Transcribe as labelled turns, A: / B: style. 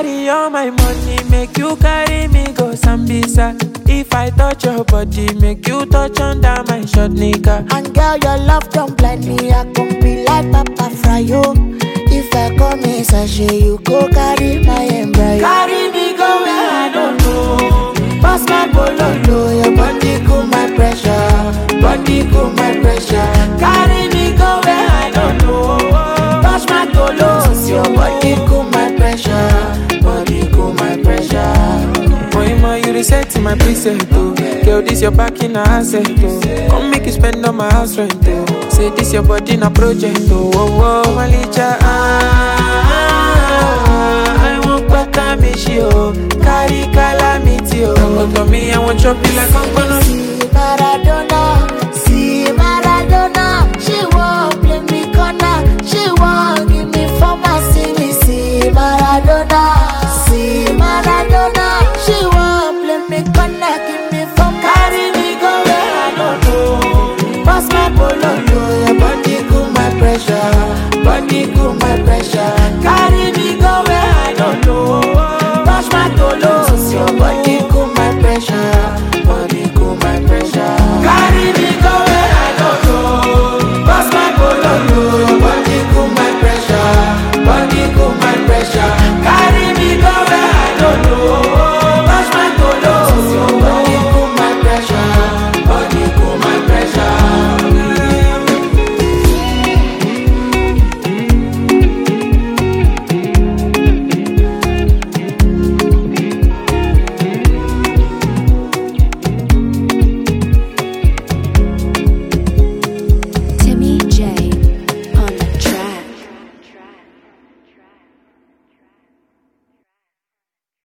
A: carry all my money, make you carry me go Sambisa. If I touch your body, make you touch under my short nigga.
B: And girl, your love don't blind me. I can be like Papa Fryo. If I come in sachet, you go carry my embryo.
A: Carry me go where I don't know.
B: Pass my bololo, your body cool my pressure. Body cool my pressure.
A: Carry me go where I don't know.
B: Touch my tolos, your body cool my pressure. Body cool my pressure.
A: Moima, you reset in my preset, oh. Girl, this your back in a asset, oh. Come make you spend on my house rent, oh. Say this your body in a project, oh. Oh, oh, Malicha, ah, ah, ah, I want back a me, she, oh. Carry calamity, oh. Come to me, I want chop you like I'm gonna